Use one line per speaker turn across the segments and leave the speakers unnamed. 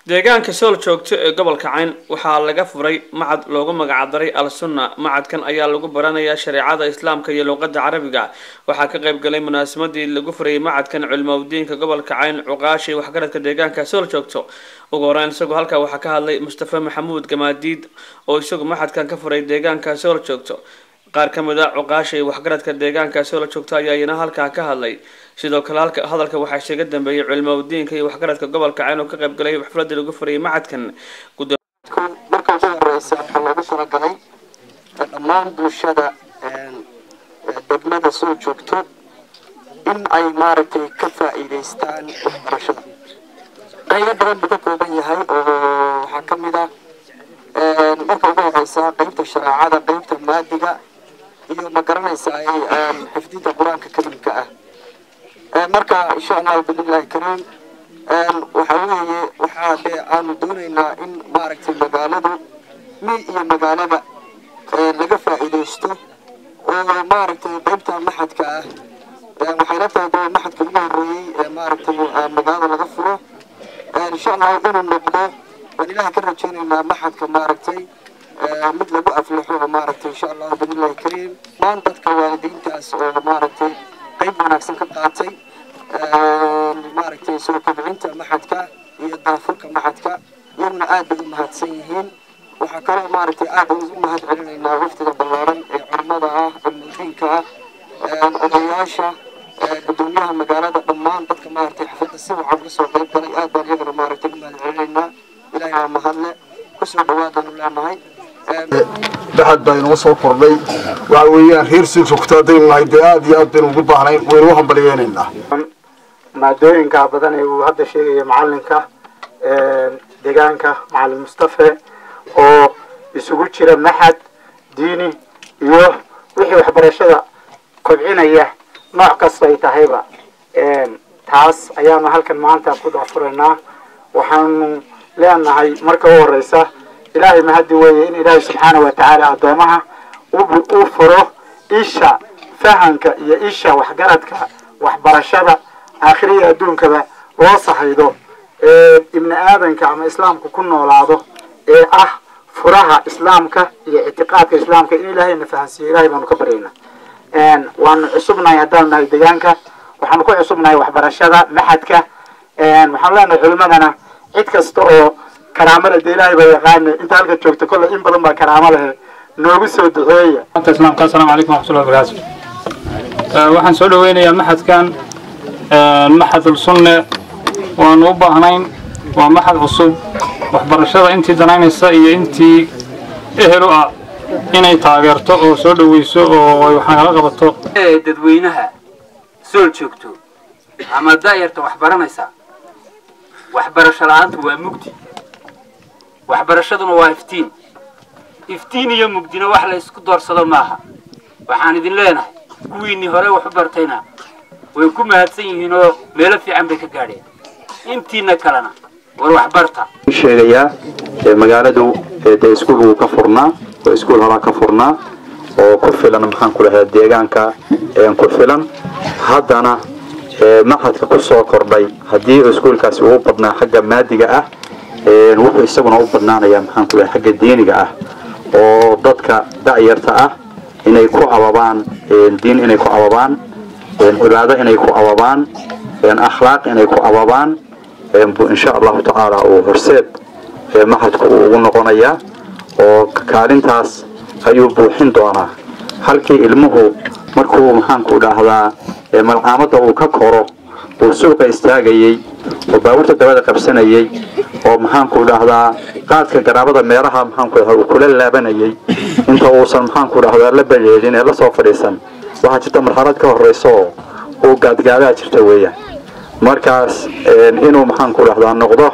deegaanka sool joogto ee gobolka cayn waxaa laga furay macad loogu magacdaray al sunna macadkan ayaa lagu baranayaa shareecada islaamka iyo luuqada carabiga waxaa ka qayb galay munaasamadii lagu furayay macadkan culimaudiinka gobolka cayn cuqaashi waxgaradka deegaanka sool joogto ugu horeyn isagoo halkaa waxaa ka hadlay mustafa maxamuud gamaadiid oo isagu macadkan ka furay deegaanka sool joogto qaar ka mid a cuqaasha iyo waxgaradka deegaanka soola joogto ayaa iyana halkaa ka hadlay sidoo kale halka hadalka waxaa isaga dambeeyay culimaudiinka iyo waxgaradka gobolka cayn oo ka qayb galay xafladii lagu furayay macadkan
marka ugu horeysa waxaa loogu talagalay dhammaan bulshada degmada soo joogto in ay maaragtay ka faa'iidaystaan waxbarashada qaybo badan buu ka kooban yahay oo waxaa ka mid ah marka ugu horeysa qeybta shareecada qeybta maadiga iyo ma garanaysaa xifdinta qur-aanka karimka ah marka insha allahu billahi kariim waxa weeye waxaa dee aanu doonaynaa in maaragtay magaaladu mi iyo magaalada laga faa'iidaysto oo maaragtay qeybta maxadka ah waxay la tahay dee maxadka ugu horreeyey ee maaragtay magaalada laga furo insha allahu inuu noqdo waan ilahay ka rajaynaynaa maxadka maaragtay mid lagu aflaxo oo maaragtay insha allahu billahi kariim maan dadka waalidiintaas oo maaragtay qayb wanaagsan ka qaatay maaragtay soo kobcinta maxadka iyo daafurka maxadka iyaguna aad bay u mahadsan yihiin waxaa kaloo maaragtay aad ugu mahad celinaynaa waftiga ballaaran ee culimada ah cilmudiinka ah odayaasha gudoomiyaha magaalada dhammaan dadka maaragtay xafladda si wacan uga soo qayb galay aad baan iyagana maaragtay u mahad celinaynaa ilaahay waa mahadle kusoo dhawaadaanu leenahay
baxad baa inoo soo kordhay waxa weeyaan reer sii joogto haddaynu nahay dee aada iyo aad baynu ugu baahnayn waynu u hambaliyeynaynaa
maadooyinka badan ee uu hadda sheegaya macalinka deegaanka macalin mustafe oo isugu jira maxad diini iyo wixii waxbarashada kobcinaya nooc kasta ay tahayba taas ayaanu halkan maanta ku dacfuraynaa waxaanu leenahay marka u horeysa ilaahay mahadi weeye in ilaahay subxaana wa tacaala addoomaha uu furo isha fahamka iyo isha waxgaradka waxbarashada aakhiriya adduunkaba loo sahaydo ee ibni aadanka ama islaamku ku noolaado ee ah furaha islaamka iyo ictiqaadka islaamka in ilaahayna fahansiiyo ilahay baanu ka baryaynaa waanu cusubnahay haddaanu nahay deegaanka waxaanu ku cusubnahay waxbarashada maxadka waxaanu leenahay culimadana cid kasta oo karaamo leh dee ilaahay baa yaqaana inta halka joogta kolle in badan baa karaamo lehe noogu soo duceeya
islaamka assalaamu calaykum waraxmatullahi wabarakaatu waxaan soo dhaweynayaa maxadkan maxadul sunne waanu u baahnayn waa maxad cusub waxbarashada intii danaynaysa iyo intii ehel u ah inay taageerto oo soo dhaweyso oo ay waxnagala qabato
dadweynaha sool joogto ama daayarta wax baranaysa waxbarasho la-aantu waa mugdi waxbarashaduna waa iftiin iftiin iyo mugdina wax la isku doorsado maaha waxaan idin leenahay kuwiinnii hore wax u bartayna way ku mahadsan yihiin oo meelo fiican bay ka gaadheen intiina kalena war waxbarta
sheegayaa magaaladu dee iskuul wuu ka furnaa oo iskuul horaa ka furnaa oo ku filan maxaan ku dhahaa deegaanka ku filan haddana maxadka ku soo kordhay haddii iskuulkaasi uu badnaa xagga maadiga ah wuxuu isaguna u badnaanayaa maxaan ku dhahay xagga diiniga ah oo dadka da'yarta ah inay ku ababaan diin inay ku ababaan cibaado inay ku ababaan akhlaaq inay ku ababaan insha allahu tacaala uu horseed maxadku uu ugu noqonayaa oo kaalintaas ayuu buuxin doonaa halkii ilmuhu markuu maxaanku dhahdaa malcaamadda uu ka koro uu suuqa istaagayey oo baabuurta dabada qabsanayey oo maxaanku dhahdaa qaadka garaabada meelaha maxaanku dhahdaa uu kula laabanayay inta uusan maxaanku dhahdaa la bayeedin ee lasoo fadhiisan waxaa jirta marxalad ka horraysa oo uu gaadgaadaa jirta weeyaan markaas inuu maxaanku dhahdaa noqdo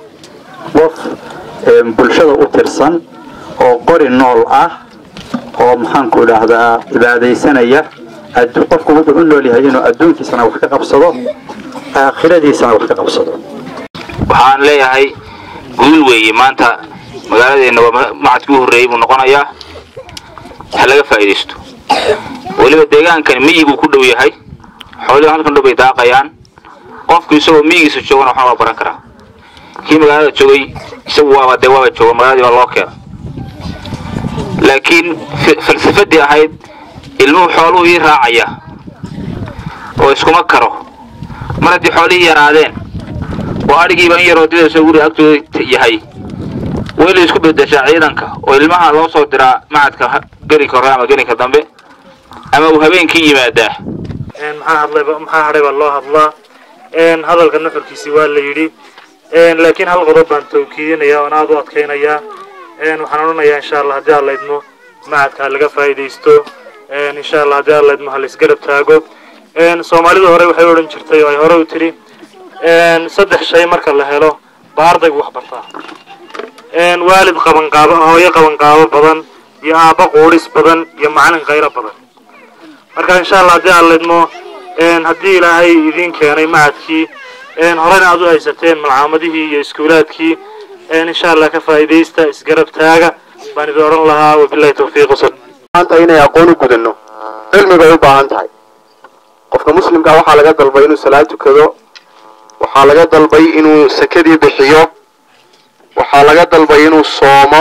qof bulshada u tirsan oo qori nool ah oo maxaanku dhahdaa cibaadaysanaya qofku wuxuu u nool yahay inuu adduunkiisana wax ka qabsado aakhiradiisana wax ka qabsado
waxaan leeyahay guul weeye maanta magaaladeenna waa macadkii u horreeyey buu noqonayaa ha laga faa'iidaysto weliba deegaankani miyiguu ku dhow yahay xoolihi halkan dhow bay daaqayaan qofku isagoo miyigiisa joogana waxaa waa baran karaa kii magaalada joogay isagu waaba dee waaba jooga magaaladii baa loo keena laakiin fi- falsafadii ahayd ilmuhu xooluhu ii raacaya oo iskuma karo mar haddii xoolihii yaraadeen oo adhigiiba in yaroo didayso guriga agtooda yahay waa in la isku bedeshaa ciidanka oo ilmaha loo soo diraa macadka ha- gelinka hore ama gelinka dambe ama uu habeenkii yimaadaa
een maxaa hadlayba maxaa hadhay baa loo hadlaa een hadalka nuxurkiisi waa la yidhi een laakiin hal qodob baan tawkiidinaya oon aada u adkaynayaa een waxaan odhanayaa insha allah haddii aan laydmo macadka ha laga faa'iidaysto een insha allah haddii aan laydmo ha la isgarab taago een soomaalidu hore waxay odhan jirtay oo ay hore u tidhi een saddex shay marka la helo baa ardaygu wax bartaa een waalid qabanqaabo hooyo qabanqaabo badan iyo aabba quudhis badan iyo macalin khayro badan marka insha allah haddii aan lidmo een haddii ilaahay idiin keenay macadkii een horena aad u haysateen malcaamadihii iyo iskuulaadkii een insha allah ka faa'iidaysta isgarab taaga baan idin odhan lahaa wabillahi tawfiiq wasal
maanta inay aqoon u gudano cilmi bay u baahan tahay qofka muslimka waxaa laga dalbay inuu salaad tukado waxaa laga dalbay inuu sakadii bixiyo waxaa laga dalbay inuu soomo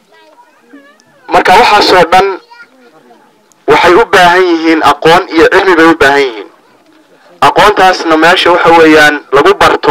marka waxaasoo dhan waxay u baahan yihiin aqoon iyo cilmi bay u baahan yihiin aqoontaasna meesha waxa weeyaan lagu barto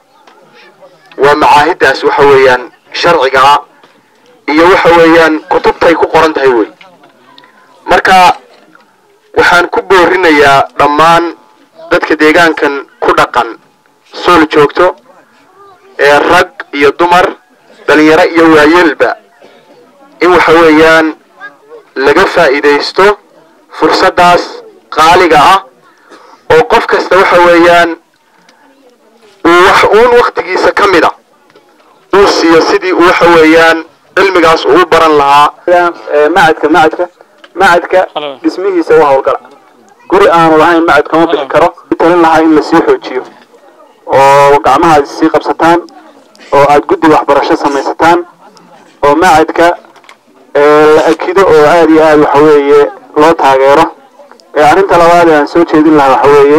waa macaahidaas waxa weeyaan sharciga ah iyo waxa weeyaan kutubtay ku qoran tahay wey marka waxaan ku boorinayaa dhammaan dadka deegaankan ku dhaqan sool joogto ee rag iyo dumar dhalinyaro iyo waayeelba in waxa weeyaan laga faa'iidaysto fursaddaas qaaliga ah oo qof kasta waxa weeyaan uu wax uun waktigiisa ka mid a uu siiyo sidii uu waxa weeyaan cilmigaas uu u baran lahaa macadka macadka macadka dhismihiisa u howlgala guri aanu lahayn macad kama bixi karo talin lahaa in lasii xoojiyo oo gacmaha aad sii qabsataan oo aad guddi waxbarasho samaysataan oo macadka ee la akido oo aada iyo aada waxa weeye loo taageero ee arrinta labaad ee aan soo jeedin lahaa waxa weeye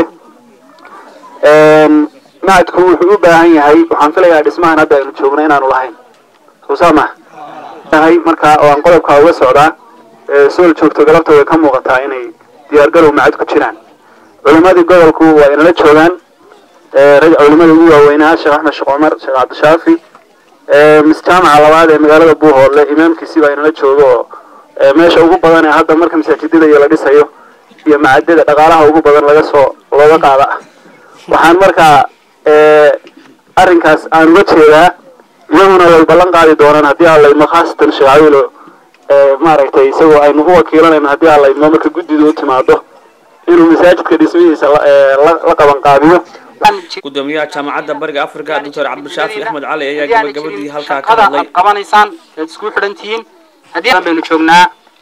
macadku wuxuu u baahan yahay waxaan filayaa dhismahan hadda aynu joogno inaanu lahayn soo saa maha yahay markaa oo aan qodobkaa uga socdaa ee sool joogto galabta way ka muuqataa inay diyaargarow macad ku jiraan culimadii gobolku waa inala joogaan ee rag culimada ugu waaweynaa sheekh axmed sheekh cumar sheekh cabdishaafi ee misjaamaca labaad ee magaalada buuhoodle imaamkiisii baa inala jooga oo ee meesha ugu badan ee hadda marka masaajidada iyo la dhisayo iyo macadada dhaqaalaha ugu badan laga soo looga qaada ah waxaan markaa ee arrinkaas aan uga jeedaa iyaguna way ballan qaadi doonaan haddii aan laydmo khaasatan sheekh cawilo ee maaragtay isagoo aynu u wakiilanayno haddii aan laydmo marka guddidu u timaado inuu masaajidka dhismihiisa la ee la- la qaban qaabiyo
gudoomiyaha jaamacadda bariga afrika doctor cabdishaafi axmed cali ayaa
haddii aanay
gabagabadii
jirin
halkaa ka
shaqada
hadlay
aad qabanaysaan eed isku xidhan tihiin haddii aan baynu joognaa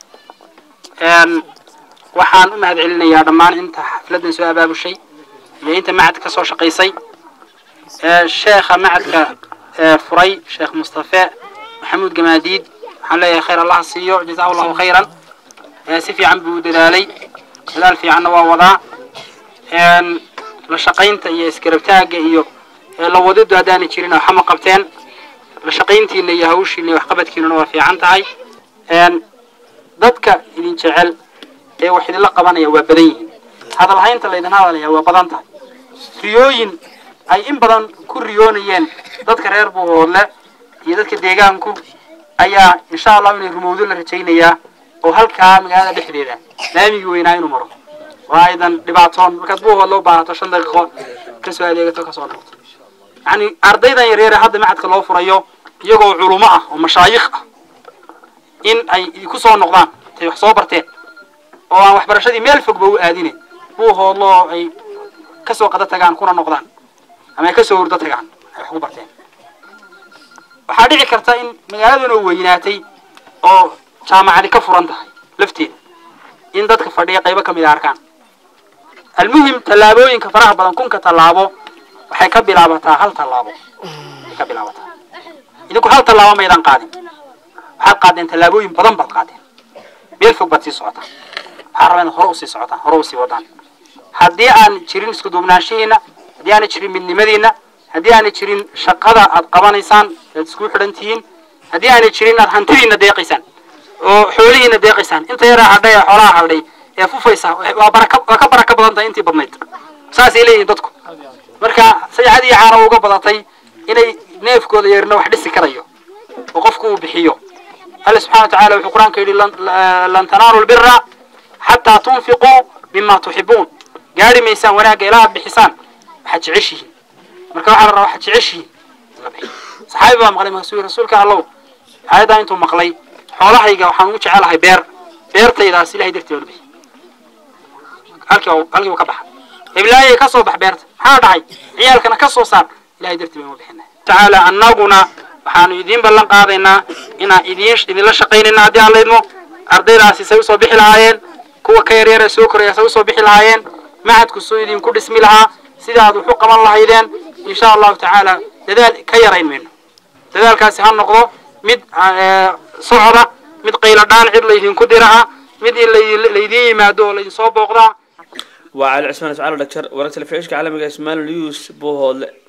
een waxaan u mahad celinayaa dhammaan inta xafladdan soo abaabushay iyo inta macadka ka soo shaqaysay ee sheekha macadka ee furay sheekh mustafe maxamuud gamaadiid waxaan leeyahay khayr allah ha siiyo jazaa allahu khayran ee si fiican buu u dadaalay dadaal fiicanna waa wadaa een la shaqaynta iyo iskarabtaagga iyo ee la wadidu haddaanay jirin waxama qabteen la shaqayntiina iyo hawshiina iyo waxqabadkiinuna waa fiican tahay een dadka idin jecel ee wax idinla qabanaya waa badan yihiin hadal haynta laydin hadalaya waa badan tahay riyooyin ay in badan ku riyoonayeen dadka reer buuhoodle iyo dadka deegaanku ayaa insha allah inay rumowdo la rajaynayaa oo halkaa magaalada dhexdeeda laamigii weynaa inuu maro oo aydan dhibaatoon markaad buuhoodle u baahato shan daqiiqo kasoo adeegato kasoo noqoto yani ardaydan yaryare hadda macadka loo furayo iyagoo culumo ah oo mashaayikh ah in ay ku soo noqdaan intay wax soo barteen oo aan waxbarashadii meel fogba u aadine buuhoodlo oo ay kasoo qada tagaan kuna noqdaan ama ay kasoo hurdo tagaan ay wax ku barteen waxaa dhici karta in magaaladan oo weynaatay oo jaamacadi ka furan tahay lafteeda in dadka fadhiya qaybo ka mid a arkaan almuhim tallaabooyinka faraha badan kunka tallaabo waxay ka bilaabataa hal tallaabo waxay ka bilaabataa idinku hal tallaabo maydaan qaadin waxaad qaadeen tallaabooyin badan baad qaadeen meel fog baad sii socotaan waxaa rabaa inaad hore usii socotaan hore usii wadaan haddii aan jirin isku duubnaanshihiina haddii aanay jirin midnimadiina
haddii aanay jirin shaqada aad qabanaysaan aad isku xidhan tihiin haddii aanay jirin aad hantidiina deeqaysaan oo xoolihiina deeqaysaan inta yaraa hadhay ee xoolaha hadhay ee fufaysa waa baraka waa ka baraka badan tahay intii badnayd saasay leeyihiin dadku marka saycadii caana uga badatay inay neefkooda yeerna wax dhisi karayo oo qofku uu bixiyo alle subxana wa tacaala wuxuu qur-aanka yidhi lan- lan tanaalu lbira xataa tunfiquu mima tuxibuun gaari maysaan wanaagga ilaa aad bixisaan waxaad jeceshihiin marka waxaa la rabaa waxaad jeceshihiin in la bixiyo saxaabi baa maqlay markaasuu yidhi rasuulka allow aayaddaa intuu maqlay xoolahayga waxaan ugu jecelahay beer beertaydaas ilahay dartii baa la bixiy halkii waa- halkii uu ka baxa iblaayay ka soo bax beerta maxaa dhacay ciyaalkana ka soo saar ilahay dartii baynu bixina tacaala annaguna waxaanu idiin ballan qaadaynaa inaan idiin idinla shaqaynayna haddii aan laydmo ardaydaasi say usoo bixi lahaayeen kuwa ka yaryar ee soo koraya say usoo bixi lahaayeen macadku soo idinku dhismi lahaa sidaad wax u qaban lahaydeen insha allahu tacaala dadaal ka yarayn mayno dadaalkaasi ha noqdo mid eh, socda mid qaylo dhaan cid laydinku dira ah mid in lay- laydiin yimaado oo laydinsoo booqdaa
waa cali cismaan iscaalo dhagjar wararka telefishinka caalamiga ismail news buuhoodle